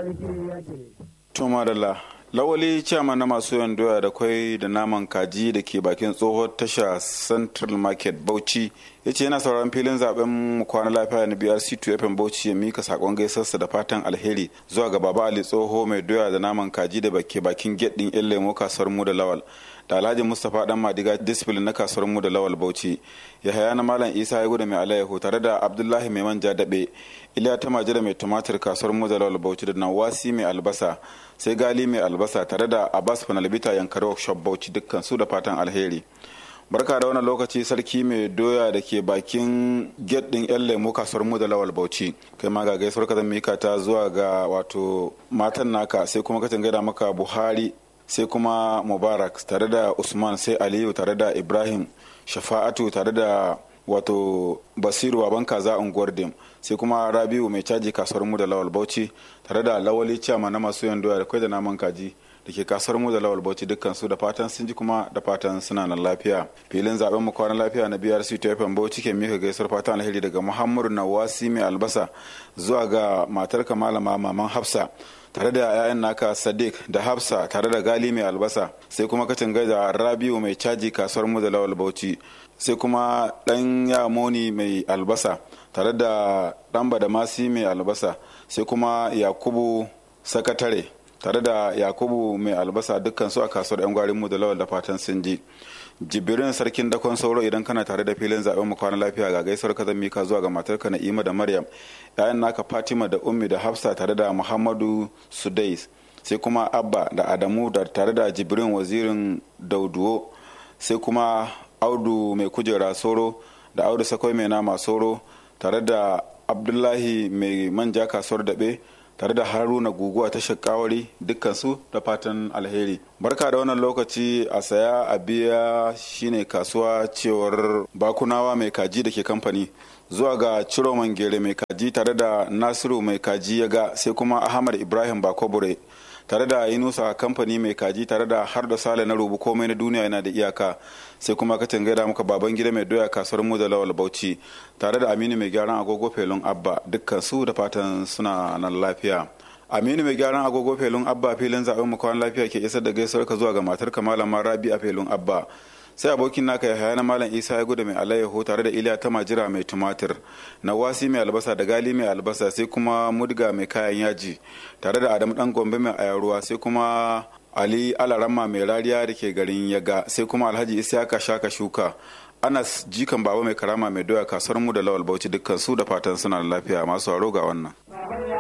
sarki yake. Tuma da lawali ciyama na masu yawan doya da kwai da naman kaji da ke bakin tsohon tasha central market bauchi ya ce yana sauraron filin zaben kwana lafiya na brc 2 fm bauchi ya mika sakon gaisarsa da fatan alheri zuwa ga baba ali tsoho mai doya da naman kaji da ke bakin gate din yan lemo kasuwar mu da lawal da alhaji mustapha dan madiga discipline na kasuwar mu da lawal bauchi ya haya na malam isa ya gudu mai alayyahu tare da abdullahi mai manja daɓe iliya ta majira mai tumatir kasuwar mu da lawal bauchi da nawasi mai albasa sai gali mai albasa tare da abbas fanalbita yankari workshop bauchi dukkan su da fatan alheri barka da wannan lokaci sarki mai doya da ke bakin gate din yan lemo kasuwar mu da lawal bauchi kai ma ga gaisuwar ka zan mika ta zuwa ga wato matan naka sai kuma ka gaida maka buhari sai kuma mubarak tare da usman sai aliyu tare da ibrahim shafa'atu tare da wato basiru baban kaza unguwar dim sai kuma rabiu mai caji kasuwar mu da lawal bauchi tare da lawali ciyama na masu yan doya da kwai da naman kaji da ke kasuwar mu da lawal bauchi dukkan su da fatan sun ji kuma da fatan suna nan lafiya filin zaben mu kwanan lafiya na brc tfm bauchi ke mika gaisuwar fatan alheri daga muhammadu nawasi mai albasa zuwa ga matar malama maman hafsa tare da 'ya'yan naka sadiq da hafsa tare da gali mai albasa sai kuma kacin da rabiu mai caji kasuwar mu da lawal bauchi sai kuma dan yamoni mai albasa tare da dan badamasi mai albasa sai kuma yakubu sakatare tare da yakubu mai albasa dukkan su a kasuwar yan gwarin mu da lawal da fatan sun ji jibirin sarkin dakon sauro idan kana tare da filin zaben mu kwana lafiya ga gaisuwar ka zan mika zuwa ga matarka na'ima da maryam yayan naka fatima da ummi da hafsa tare da muhammadu sudais sai kuma abba da adamu da tare da jibrin wazirin dauduwo sai kuma audu mai kujera soro da audu sakwai mai nama soro tare da abdullahi mai manja kasuwar daɓe tare da haruna guguwa ta shakawari dukkansu da fatan alheri barka da wannan lokaci a saya a biya shine kasuwa cewar bakunawa mai kaji da ke kamfani zuwa ga ciro gere mai kaji tare da nasiru mai kaji ya ga sai kuma ahmad ibrahim bakobure tare da yunusa kamfani mai kaji tare da har da sale na rubu komai na duniya yana da iyaka sai kuma ka gaida muka baban gida mai doya kasuwar mu da lawal bauchi tare da aminu mai gyaran agogo felun abba dukkan su da fatan suna nan lafiya aminu mai gyaran agogo felun abba filin zaben mu kwan lafiya ke isar da gaisuwar ka zuwa ga matar ka malama rabi a felun abba sai abokin naka ya haya na malam isa ya gudu mai alayyaho tare da iliya ta majira mai tumatir nawasi mai albasa da gali mai albasa sai kuma mudga mai kayan yaji tare da adamu dan gombe mai ayaruwa sai kuma ali alarama mai rariya da ke garin yaga sai kuma alhaji isiyaka shaka shuka anas jikan baba mai karama mai doya kasuwar mu da lawal bauchi dukkan su da fatan suna lafiya masu haro ga wannan